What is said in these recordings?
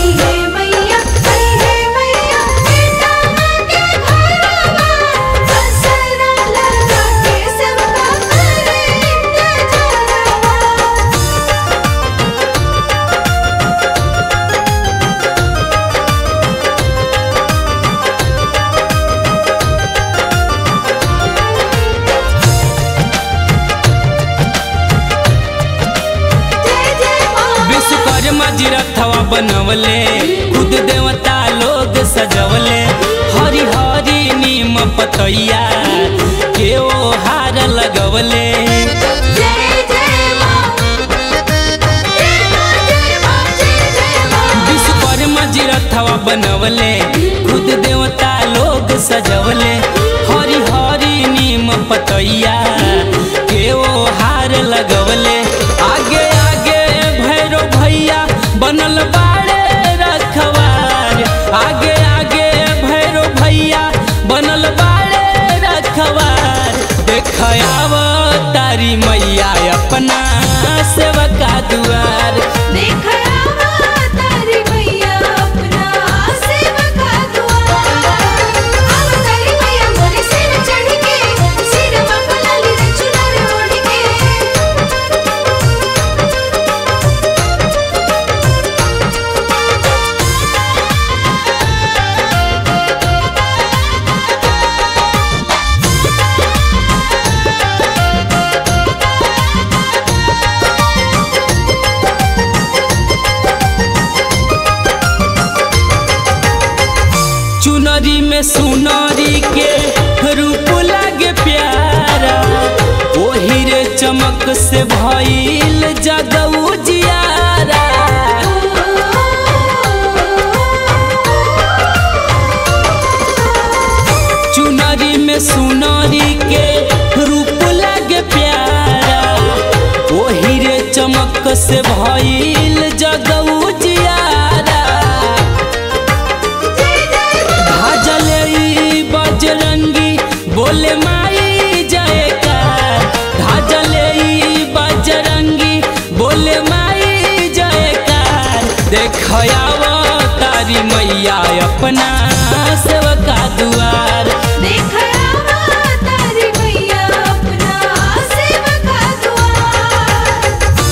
आई है मैया आई है मैया बेटा के घरवा बसरा लगा के सबका करे इंतजारवा जय जय माँ विश्वकर्मा जी रथवा बनवले खुद देवता लोग सजवले हरी हरी नीम पतैया के ओ हार लगवले जय जय माँ जय माँ जय माँ जय जय माँ विश्वकर्मा जी रथवा बनवले खुद देवता लोग सजवले हरी हरी नीम पतैया के ओ हार लगवले आगे आगे भैरो भैया बनल बाड़े रखवार आगे आगे भैरो भैया बनल बाड़े रखवार देखाव तारी मैया अपना सेवका दुआर देख आवा तारी मैया अपना सेवका द्वार आव तारी मैया मोरे सिर चढ़ के सिरवा पे लाली रे चुनर ओढ़ के चुनरी में सुनरी के रूप लागे प्यारा ओही रे चमक से भइल जगऊ जियारा चुनरी में सुनरी के रूप लागे प्यारा ओही रे चमक से भइल जगऊ जियारा भाजले ई बजरंगी बोले माई जयकार भाजले ई बजरंगी बोले माई जयकार देखयाव तारी मैया अपना सेवका दुआर देख आवा तारी मैया अपना सेवका द्वार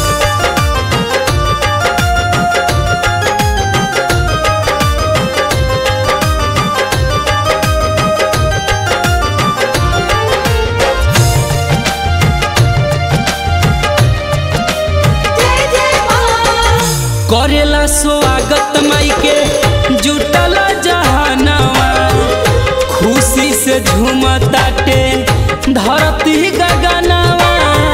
जय जय माँ करेला स्वागत माई के जुटल जहानवा खुशी से झूमताटे धरती गगनवा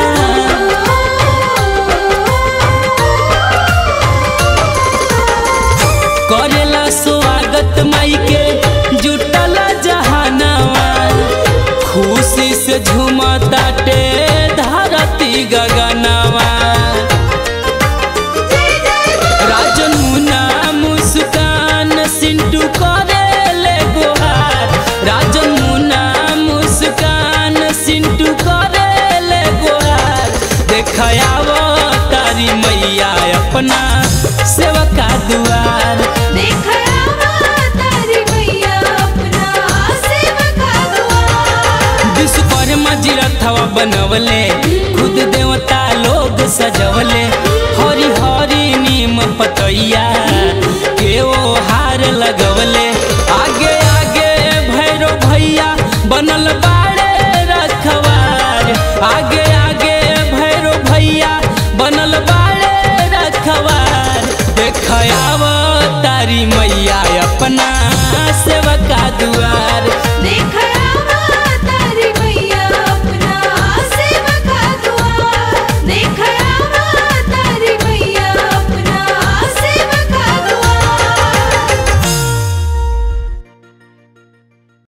करेला स्वागत माई के जुटल जहानवा खुशी से झूमताटे धरती गगनवा राजन मुना मुस्कान सिंटू करे ले गोहार राजन मुना मुस्कान सिंटू करे ले गोहार देखाव तारी मैया अपना सेवका दुआर देख आवा तारी मैया अपना सेवका द्वार विश्वकर्मा जी रथवा बनवले खुद देवता लोग सजवले हरी हरी नीम पतैया के ओ हार लगवले आगे आगे भैरो भैया बनल बाड़े रखवार आगे आगे भैरो भैया बनल बाड़े रखवार देखयाव तारी मैया अपना सेवका दुआर